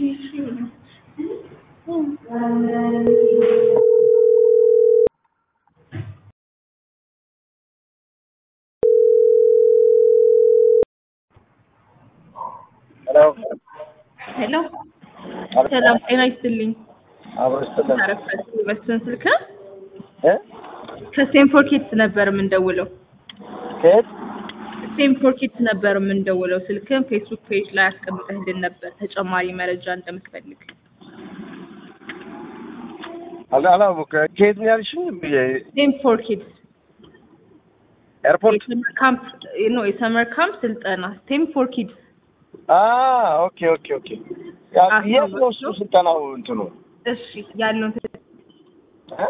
ሄሎ ሄሎ ሰላም ጤና ይስጥልኝ። አብሮ ይስጥልን አረፈት መስፍን ስልክ እ ከስቴንፎር ኪድስ ነበር የምንደውለው። ከየት ስቴንፎር ኪድስ ነበር የምንደውለው። ስልክን ፌስቡክ ፔጅ ላይ አስቀምጠህልን ነበር ተጨማሪ መረጃ እንደምትፈልግ። አላ አላወኩ ከየት ነው ያልሽኝ? ስቴንፎር ኪድስ ኤርፖርት የሰመር ካምፕ ኖ የሰመር ካምፕ ስልጠና ስቴንፎር ኪድስ አ ኦኬ ኦኬ ኦኬ ያ አዎ፣ የት ነው እሱ ስልጠናው እንትኑ እሺ ያለውን እ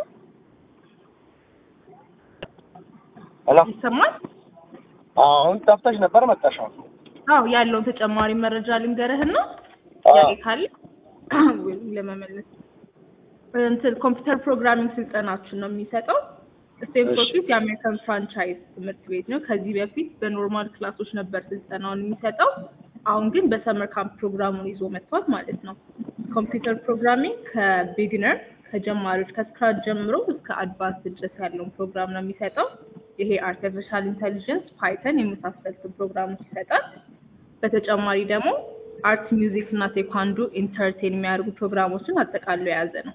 ሄሎ ይሰማል? አሁን ጠፍተሽ ነበር መጣሽ አሁን አዎ ያለውን ተጨማሪ መረጃ ልንገርህና አዎ። ጥያቄ ካለ ወይም ለመመለስ እንትን ኮምፒውተር ፕሮግራሚንግ ስልጠናችን ነው የሚሰጠው። ስቴንፎርድ እሺ። ኪድስ የአሜሪካን ፍራንቻይዝ ትምህርት ቤት ነው። ከዚህ በፊት በኖርማል ክላሶች ነበር ስልጠናውን የሚሰጠው። አሁን ግን በሰመር ካምፕ ፕሮግራሙን ይዞ መጥቷል ማለት ነው። ኮምፒውተር ፕሮግራሚንግ ከቢግነር ከጀማሪዎች ከስክራች ጀምሮ እስከ አድቫንስ ድረስ ያለውን ፕሮግራም ነው የሚሰጠው። ይሄ አርቲፊሻል ኢንተሊጀንስ፣ ፓይተን የመሳሰሉትን ፕሮግራሞች ይሰጣል። በተጨማሪ ደግሞ አርት፣ ሚውዚክ እና ቴኳንዶ ኢንተርቴን የሚያደርጉ ፕሮግራሞችን አጠቃሎ የያዘ ነው።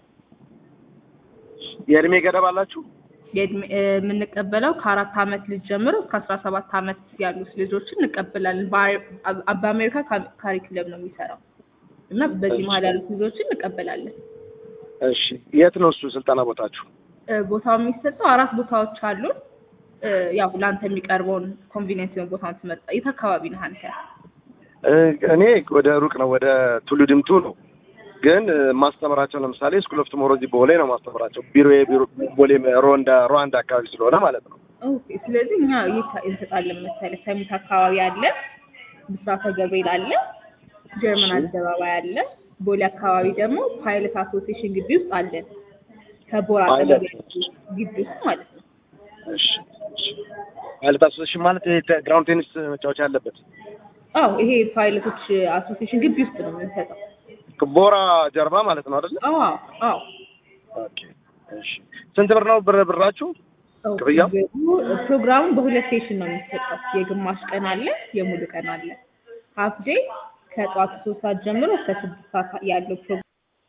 የእድሜ ገደብ አላችሁ? የእድሜ- እ፣ የምንቀበለው ከአራት አመት ልጅ ጀምሮ እስከ አስራ ሰባት አመት ያሉት ልጆችን እንቀበላለን። በአ- በአሜሪካ ካ- ካሪኩለም ነው የሚሰራው እና በዚህ መሀል ያሉት ልጆችን እንቀበላለን። እሺ የት ነው እሱ ስልጠና ቦታችሁ? እ፣ ቦታው የሚሰጠው አራት ቦታዎች አሉን። እ፣ ያው ለአንተ የሚቀርበውን ኮንቪኒየንስ የሆነ ቦታውን ትመርጣ። የት አካባቢ ነህ አንተ? እ፣ እኔ ወደ ሩቅ ነው ወደ ቱሉ ድምቱ ነው ግን እ፣ ማስተምራቸው ለምሳሌ ስኩል ኦፍ ቱሞሮዚ ቦሌ ነው ማስተምራቸው ቢሮ ቢሮ ቦሌ ሩዋንዳ ሩዋንዳ አካባቢ ስለሆነ ማለት ነው። ኦኬ። ስለዚህ እኛ የት እንሰጣለን መሰለህ? ሰሚት አካባቢ አለ፣ ብስራተ ገብርኤል አለ፣ ጀርመን አደባባይ አለ። ቦሌ አካባቢ ደግሞ ፓይለት አሶሲዬሽን ግቢ ውስጥ አለን። ከቦራ ፓይለት። አጠገብ ግቢ ውስጥ ማለት ነው። እሺ እሺ ማለት አሶሴሽን ማለት ይሄ ተ- ግራውንድ ቴኒስ መጫወቻ ያለበት አዎ ይሄ ፓይለቶች አሶሲዬሽን ግቢ ውስጥ ነው የምንሰጠው። ቦራ ጀርባ ማለት ነው አይደለ? አዎ አዎ ኦኬ እሺ ስንት ብር ነው ብር ብራችሁ? አዎ። ክፍያው? ፕሮግራሙ በሁለት ሴሽን ነው የሚሰጠው። የግማሽ ቀን አለ፣ የሙሉ ቀን አለ። ሀፍ ዴይ ከጠዋቱ ሶስት ሰዓት ጀምሮ እስከ ስድስት ሰዓት ያለው ፕሮግራም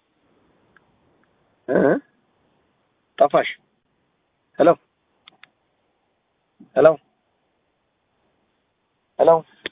እ ጠፋሽ። ሄሎ ሄሎ ሄሎ